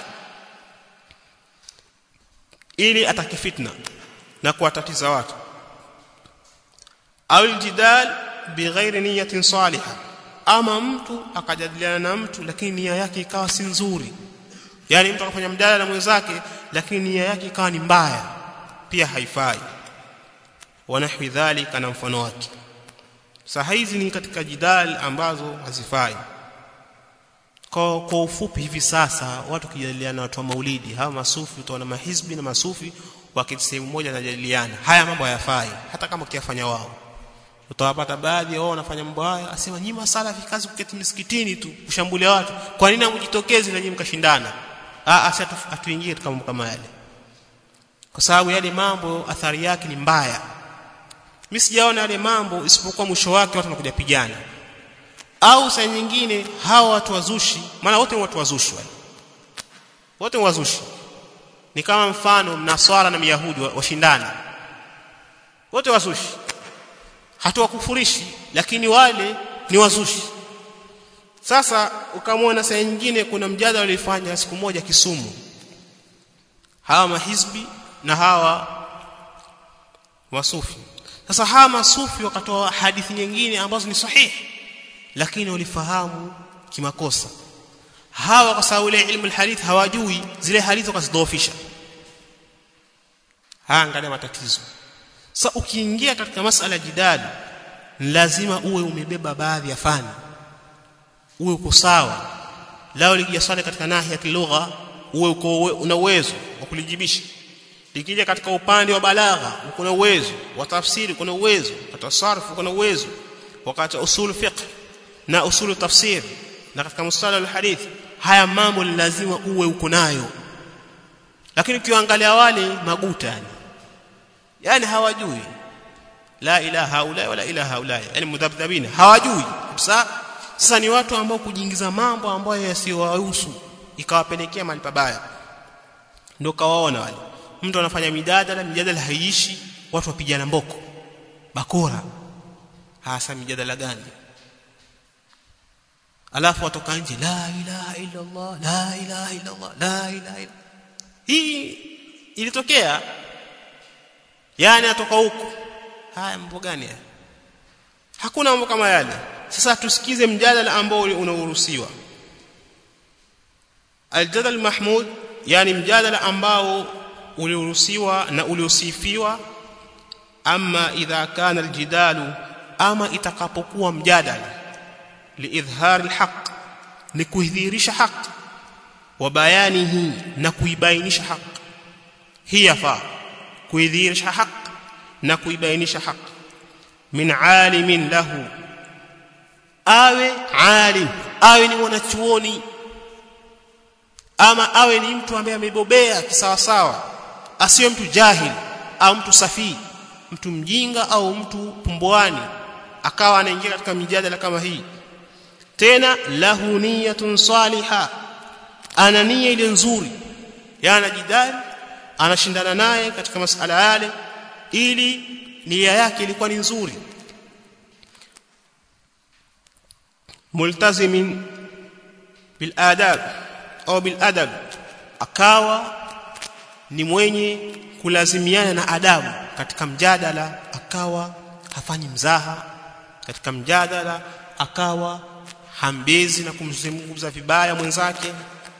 Speaker 1: ili atake fitna na kuwatatiza watu au aljidal bighairi niyatin salihah ama mtu akajadiliana na mtu lakini nia yake ikawa si nzuri yani mtu akafanya mjadala na mwenzake lakini nia yake ikawa ni mbaya pia haifai wanahwi dhalika na mfano wake sasa hizi ni katika jidal ambazo hazifai kwa, kwa ufupi hivi sasa watu kijadiliana na watu wa maulidi hawa masufi utaona mahizbi na masufi wakati sehemu moja wanajadiliana haya mambo hayafai hata kama ukiyafanya wao utawapata baadhi wao wanafanya mambo haya asema nyinyi masalafi kazi kuketi msikitini tu kushambulia watu kwa nini hamjitokezi na nyinyi mkashindana ah asi atuingie katika mambo kama yale kwa sababu yale mambo athari yake ni mbaya mimi sijaona yale mambo isipokuwa mwisho wake watu wanakuja pigana au saa nyingine hawa watu wazushi maana wote ni watu wazushi wale wote ni wazushi ni kama mfano mnaswara na myahudi washindana wote wazushi hatuwakufurishi lakini wale ni wazushi sasa ukamwona saa nyingine kuna mjadala ulifanya siku moja Kisumu hawa mahizbi na hawa wasufi sasa hawa masufi wakatoa hadithi nyingine ambazo ni sahihi lakini walifahamu kimakosa hawa kwa sababu ile ilmu alhadith hawajui zile hadithi wakazidhoofisha haya angalia matatizo sasa ukiingia katika masala ya jidali lazima uwe umebeba baadhi ya fani uwe uko sawa lao likija swali katika nahi ya kilugha uwe uko una uwezo wa kulijibisha likija katika upande wa balagha uko na uwezo wa tafsiri uko na uwezo katika sarfu uko na uwezo wakati usul fiqh na usul tafsir na katika mustala al-hadith haya mambo ni lazima uwe uko nayo lakini ukiangalia wale maguta yani yani hawajui la ilaha haula wala ilaha haula yani mudhabdhabina hawajui kabisa sasa ni watu ambao kujiingiza mambo ambayo yasiyowahusu ikawapelekea mali pabaya ndio kawaona wale mtu anafanya mijadala mijadala haiishi watu wapigana mboko bakora hasa mijadala gani alafu watoka nje la ilaha illa Allah la ilaha illa Allah la ilaha illa hii ilitokea yani atoka huko haya mambo gani haya hakuna mambo kama yale sasa tusikize mjadala ambao unaoruhusiwa aljadal mahmud yani mjadala ambao ulioruhusiwa na uliosifiwa ama idha kana aljidalu ama itakapokuwa mjadala liidhhar alhaq ni kuidhihirisha haq wa bayanihi na kuibainisha haq hii yafaa kuidhihirisha haq na kuibainisha haq min alimin lahu awe alim awe ni mwanachuoni ama awe ni mtu ambaye amebobea kisawasawa asiwe mtu jahil au mtu safii mtu mjinga au mtu pumbwani akawa anaingia katika mijadala kama hii tena lahu niyatun saliha ana nia ile nzuri yana jidali anashindana naye katika masala yale ili nia yake ilikuwa ni nzuri multazimin bil adab au bil adab akawa ni mwenye kulazimiana na adabu katika mjadala akawa hafanyi mzaha katika mjadala akawa hambezi na kumzungumza vibaya mwenzake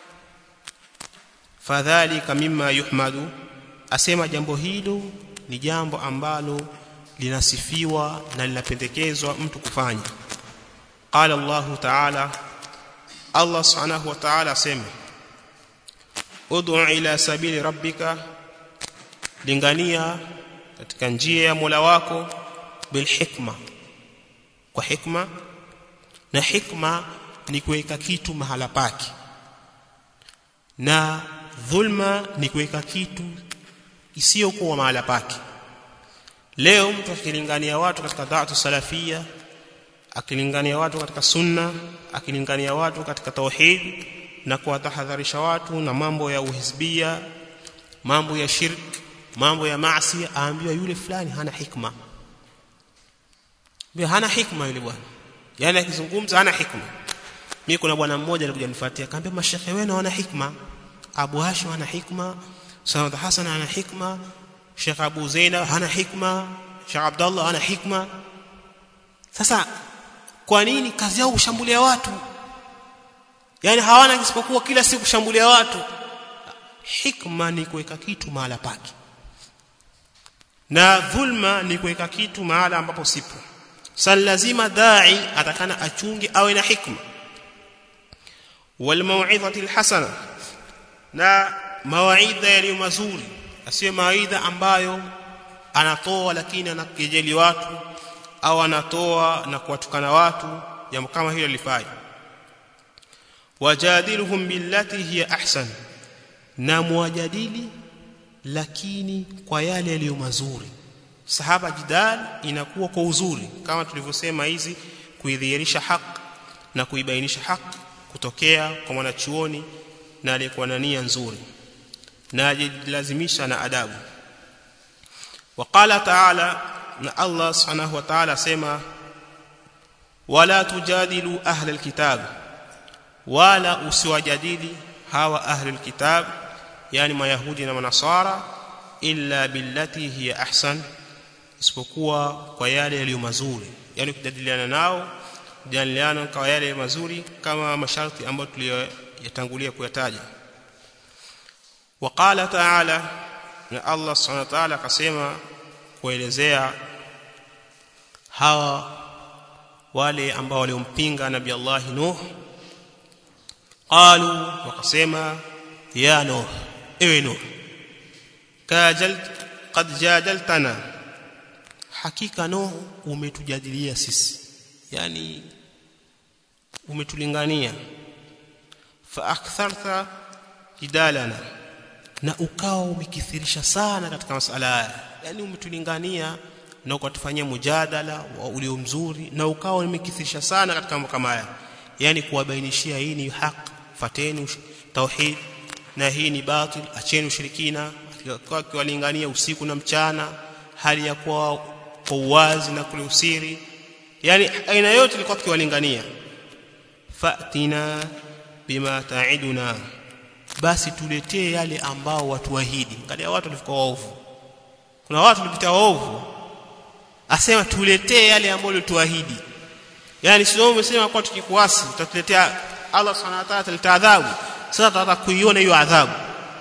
Speaker 1: fadhalika mimma yuhmadu asema jambo hilo ni jambo ambalo linasifiwa na linapendekezwa mtu kufanya qala Allah ta'ala Allah subhanahu wa ta'ala asema ud'u ila sabili rabbika lingania katika njia ya Mola wako bil hikma kwa hikma na hikma ni kuweka kitu mahala pake na dhulma ni kuweka kitu isiyokuwa mahala pake leo mtu akilingania watu katika da'atu salafia akilingania watu katika sunna akilingania watu katika tauhid na kuwatahadharisha watu na mambo ya uhizbia mambo ya shirk mambo ya maasi aambiwa yule fulani hana hikma Mbona hana hikma yule bwana yani akizungumza hana hikma mimi kuna bwana mmoja alikuja nifuatia akamwambia mashekhe wenu wana hikma Abu Hashim ana hikma Sanad Hasan ana hikma Sheikh Abu Zainab hana hikma Sheikh Abdullah ana hikma sasa kwa nini kazi yao kushambulia watu yani hawana isipokuwa kila siku kushambulia watu hikma ni kuweka kitu mahala pake na dhulma ni kuweka kitu mahala ambapo sipo sasa lazima dai atakana achunge awe na hikma wal mau'izati alhasana na mawaidha yaliyo mazuri asiwe mawaidha ambayo anatoa lakini anakejeli watu au anatoa na kuwatukana watu jambo kama hilo lifai wajadiluhum billati hiya ahsan na muwajadili lakini kwa yale yaliyo mazuri sahaba jidal inakuwa kwa uzuri kama tulivyosema hizi kuidhihirisha haki na kuibainisha haki kutokea kwa mwanachuoni na aliyekuwa na nia nzuri na ajilazimisha na adabu وقال تعالى na Allah subhanahu wa ta'ala sema wala tujadilu ahla alkitab wala usiwajadili hawa ahli alkitab yani mayahudi na manasara illa billati hiya ahsan isipokuwa kwa yale yaliyo mazuri yani kujadiliana nao jadiliana kwa yale mazuri kama masharti ambayo tuliyotangulia kuyataja waqala ta'ala na Allah subhanahu wa ta'ala akasema kuelezea hawa wale ambao waliompinga nabii Allah Nuh qalu wakasema ya Nuh ewe Nuh kajalt qad jadaltana hakika Nuh umetujadilia sisi yani umetulingania fa aktharta jidalana na ukawa umekithirisha sana katika masala haya yani umetulingania na ukatufanyia mujadala ulio mzuri na ukawa umekithirisha sana katika mambo kama haya yani kuwabainishia hii ni haki fateni tauhid na hii ni batil acheni ushirikina kwa kiwalingania usiku na mchana hali ya kuwa kwa uwazi na kule usiri yani aina yote ilikuwa kiwalingania fatina bima ta'iduna basi tuletee yale ambao watuahidi angalia watu walikuwa waovu kuna watu walipita waovu asema tuletee yale ambayo ulituahidi yani sio umesema kwa tukikuasi utatuletea Allah subhanahu wa ta'ala ataleta adhabu sasa tutataka kuiona hiyo adhabu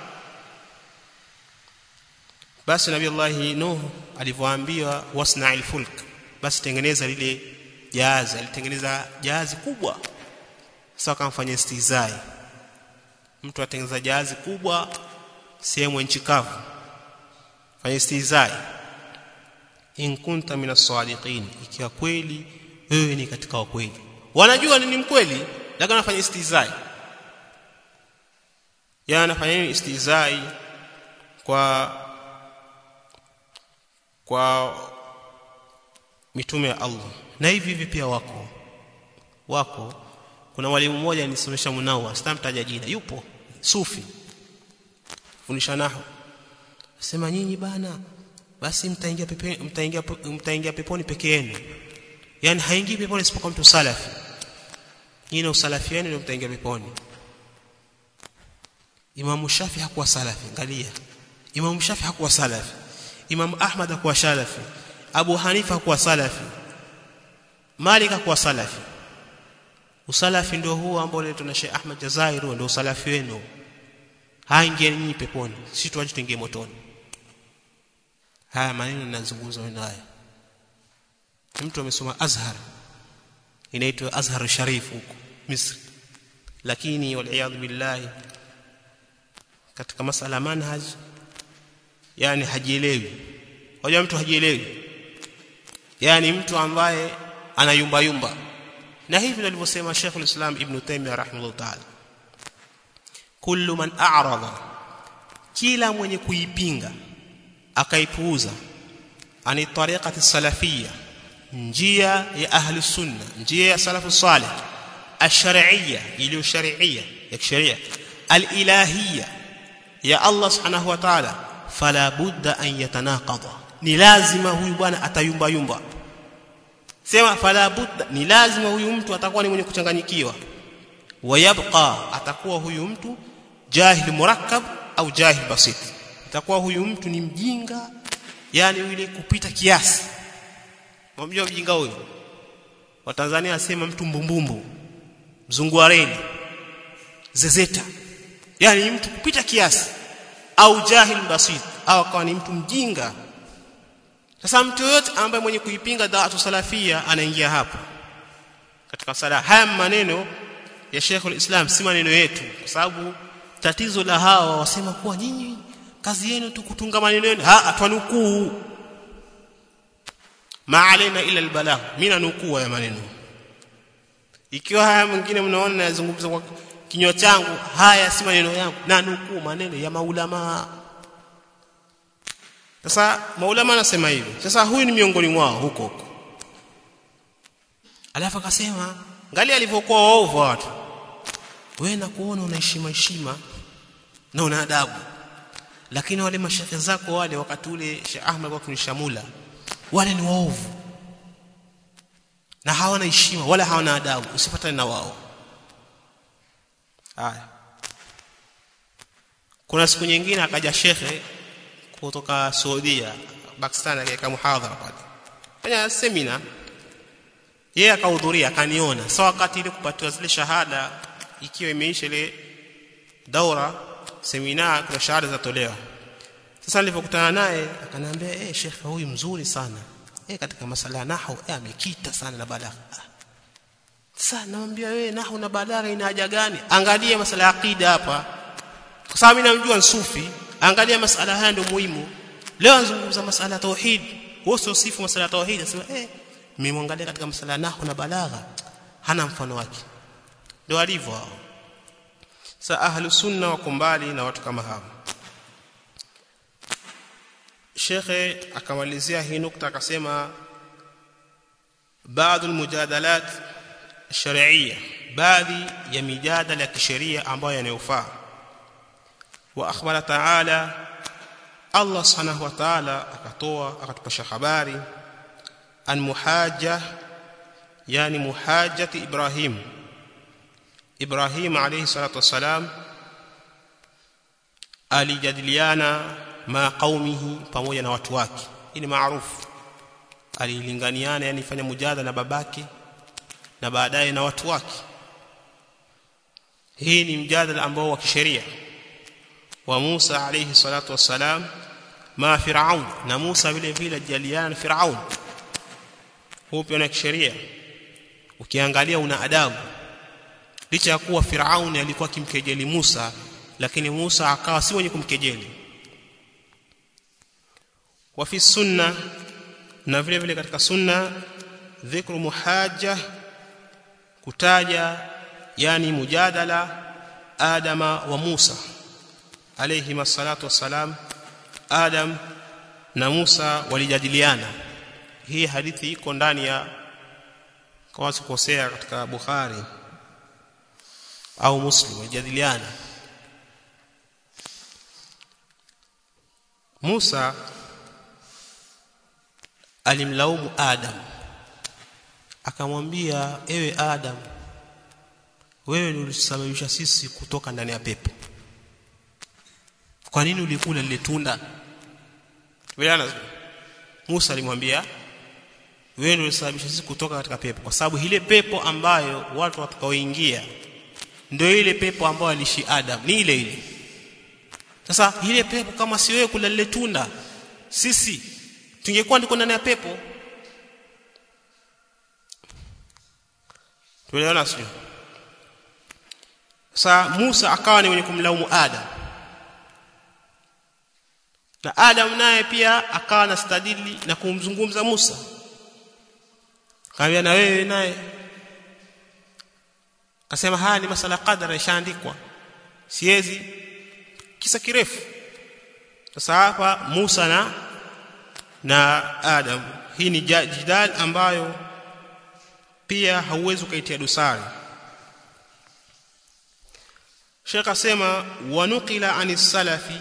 Speaker 1: basi nabii Allah Nuh alivyoambiwa wasna'il fulk basi tengeneza lile jahazi alitengeneza jahazi kubwa sasa akamfanyia istizai mtu atengeneza jahazi kubwa sehemu nchi kavu fanya istizai in kunta minas sadiqin ikiwa kweli wewe ni katika wakweli wanajua ni mkweli lakini anafanya istizai ya anafanya istizai kwa kwa mitume ya Allah na hivi hivi pia wako wako kuna mwalimu mmoja anisomesha munawa sitamtaja jina yupo sufi fundisha nahu sema nyinyi bana basi mtaingia pepe mtaingia mtaingia peponi peke yenu yani haingii peponi isipokuwa mtu salafi nyinyi na usalafi wenu ndio mtaingia peponi Imam Shafi hakuwa salafi angalia Imam Shafi hakuwa salafi Imam Ahmad hakuwa salafi Abu Hanifa hakuwa salafi Malik hakuwa salafi usalafi ndio huo ambao leo tuna Sheikh Ahmad Jazair ndio usalafi wenu haingie nyinyi peponi sisi tuaje tuingie motoni haya maneno ninazungumza wewe haya mtu amesoma Azhar inaitwa Azhar Sharif huko Misri lakini wal billahi katika masala manhaj yani hajielewi hoja mtu hajielewi yani mtu ambaye anayumba yumba na hivi nilivyosema Sheikh al-Islam Ibn Taymiyyah rahimahullah ta'ala kullu man a'rada kila mwenye kuipinga akaipuuza ani tariqati salafiyya njia ya ahli sunna njia ya salafu salih ash-shar'iyya iliyo shar'iyya ya kisheria al-ilahiyya ya Allah subhanahu wa ta'ala fala budda an yatanaqada ni lazima huyu bwana atayumba yumba sema fala budda ni lazima huyu mtu atakuwa ni mwenye kuchanganyikiwa wayabqa atakuwa huyu mtu jahil murakkab au jahil basit atakuwa huyu mtu ni mjinga yani yule kupita kiasi Mwamjua mjinga huyo? Wa Tanzania asema mtu mbumbumbu. Mzungu wa reli. Zezeta. Yaani mtu kupita kiasi au jahil basit au akawa ni mtu mjinga. Sasa mtu yote ambaye mwenye kuipinga da'atu salafia anaingia hapo. Katika sala haya maneno ya Sheikhul Islam si maneno yetu kwa sababu tatizo la hawa wasema kuwa nyinyi kazi yenu tu kutunga maneno yenu ha atwanukuu ma alaina ila albalagh mimi nukuu ya maneno ikiwa haya mwingine mnaona nazungumza kwa kinywa changu haya si maneno yangu na nukuu maneno ya maulama sasa maulama anasema hivyo sasa huyu ni miongoni mwao huko huko alafu akasema ngali alivyokuwa waovu watu wewe na kuona una heshima heshima na una adabu lakini wale mashekhe zako wale wakati ule Sheikh Ahmad kwa kunishamula wale ni waovu na hawana heshima wala hawana adabu usifuatane na wao haya kuna siku nyingine akaja shekhe kutoka Saudia Pakistan akaweka muhadhara pale fanya semina yeye akahudhuria akaniona sawa wakati ile kupatiwa zile shahada ikiwa imeisha ile daura semina kuna shahada zatolewa sasa nilipokutana naye akaniambia eh shekhe huyu mzuri sana eh katika masala ya nahwu eh amekita sana na balagha sasa namwambia wewe nahwu na balagha ina haja gani angalia masala ya aqida hapa kwa sababu mimi namjua sufi angalia masala haya ndio muhimu leo anazungumza masala ya tauhid wewe sio sifu masala ya tauhid anasema eh mimi katika masala ya nahwu na balagha hana mfano wake ndio alivyo hao sasa ahlus sunna wako mbali na watu kama hao shekhe akamalizia hii nukta akasema baadhi almujadalat shar'iyya baadhi ya mijadala ya kisheria ambayo yanayofaa wa akhbara ta'ala Allah subhanahu wa ta'ala akatoa akatupasha habari an muhajja yani muhajjati Ibrahim Ibrahim alayhi salatu wassalam alijadiliana ma qaumihi pamoja na watu wake hii ni maarufu alilinganiana yani fanya mujadala na babake na baadaye na watu wake hii ni mjadala ambao wa kisheria wa Musa alayhi salatu wassalam ma Firaun na Musa vile vile jaliana na Firaun huo pia na kisheria ukiangalia una adabu licha ya kuwa Firaun alikuwa kimkejeli Musa lakini Musa akawa si mwenye kumkejeli wa fi sunna na vile vile katika sunna dhikru muhajja kutaja yani mujadala adama wa Musa alayhi masalatu wassalam adam na Musa walijadiliana hii hadithi iko ndani ya kama sikosea katika Bukhari au Muslim walijadiliana Musa alimlaumu Adam akamwambia ewe Adam wewe ulisababisha sisi kutoka ndani ya pepo kwa nini ulikula lile tunda Tuelewana Musa alimwambia wewe ndio ulisababisha sisi kutoka katika pepo kwa sababu ile pepo ambayo watu watakaoingia ndio ile pepo ambayo alishi Adam ni ile ile sasa ile pepo kama si wewe kula lile tunda sisi tungekuwa ndiko ndani ya pepo tuelewana sio sasa Musa akawa ni mwenye kumlaumu Adam na Adam naye pia akawa na stadili na kumzungumza Musa kaambia na wewe naye kasema haya ni masala qadara ishaandikwa siwezi kisa kirefu sasa hapa Musa na na Adam hii ni jidal ambayo pia hauwezi ukaitia dosari Sheikh asema wanukila anis salafi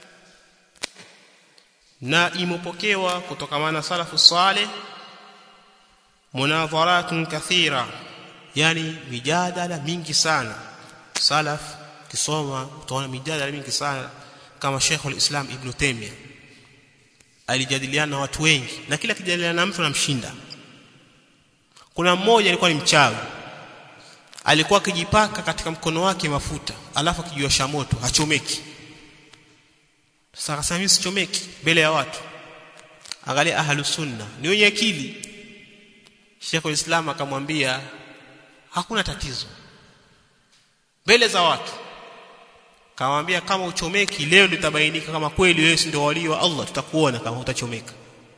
Speaker 1: na imepokewa kutokamana salafu saleh munadharatun kathira yani mijadala mingi sana salaf kisoma utaona mijadala mingi sana kama Sheikh al-Islam Ibn Taymiyyah alijadiliana na watu wengi na kila kijadiliana na mtu anamshinda kuna mmoja alikuwa ni mchawi alikuwa akijipaka katika mkono wake mafuta alafu akijiosha moto hachomeki sasa akasema mimi sichomeki mbele ya watu angalia ahlu sunna ni wenye akili Sheikh al-Islam akamwambia hakuna tatizo mbele za watu kamwambia kama uchomeki leo litabainika kama kweli wewe ndio wali wa Allah tutakuona kama utachomeka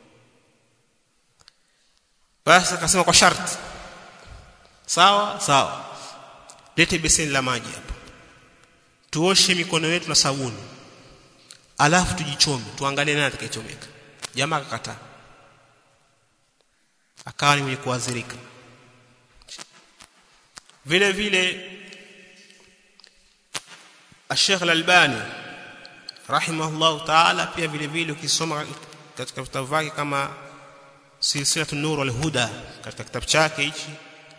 Speaker 1: basi akasema kwa sharti sawa sawa lete beseni la maji hapa tuoshe mikono yetu na sabuni alafu tujichome tuangalie nani atakayechomeka jamaa akakataa akawa ni mwenye kuadhirika vile vile Sheikh Al-Albani rahimahullah ta'ala pia vile vile ukisoma katika vitabu vyake kama silsilatu nur wal huda katika kitabu chake hichi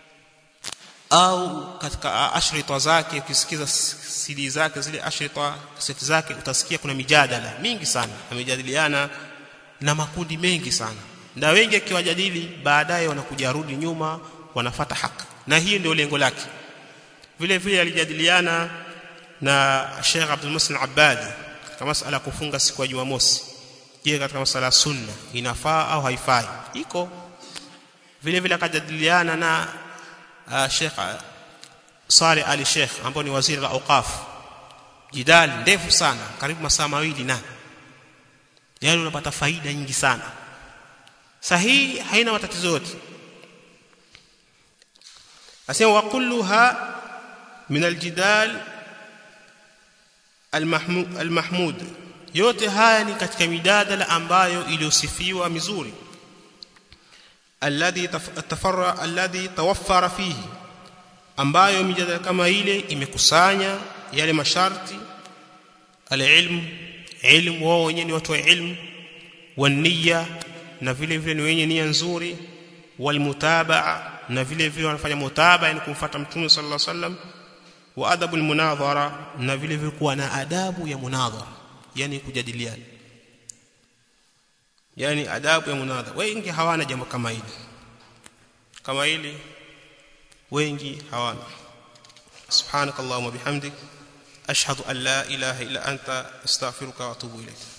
Speaker 1: au katika ashrita zake ukisikiza CD zake zile ashrita seti zake utasikia kuna mijadala mingi sana amejadiliana na makundi mengi sana na wengi akiwajadili baadaye wanakuja rudi nyuma wanafata haki na hii ndio lengo lake vile vile alijadiliana na Sheikh Abdul Musin Abadi katika masala kufunga siku ya Jumamosi je katika masala ya sunna inafaa au haifai iko vile vile akajadiliana na uh, Sheikh Saleh Ali Sheikh ambaye ni waziri wa awqaf jidali ndefu sana karibu masaa mawili na yani unapata faida nyingi sana sahihi haina matatizo yote asema wa kulluha min aljidal almahmud yote haya ni katika midadala ambayo iliyosifiwa mizuri alladhi tafarra alladhi tawaffara fihi ambayo mijadala kama ile imekusanya yale masharti alilm ilmu wao wenyewe ni watu wa ilmu wania na vile vile ni wenye nia nzuri walmutabaa na vile vile wanafanya mutabaa yani kumfuata mtume sallallahu alaihi wasallam wa adabu almunadhara na vile vile kuwa na adabu ya munadhara yani kujadiliana yani adabu ya munadhara wengi hawana jambo kama hili kama hili wengi hawana subhanakallahumma bihamdik ashhadu an la ilaha illa anta astaghfiruka wa atubu ilayk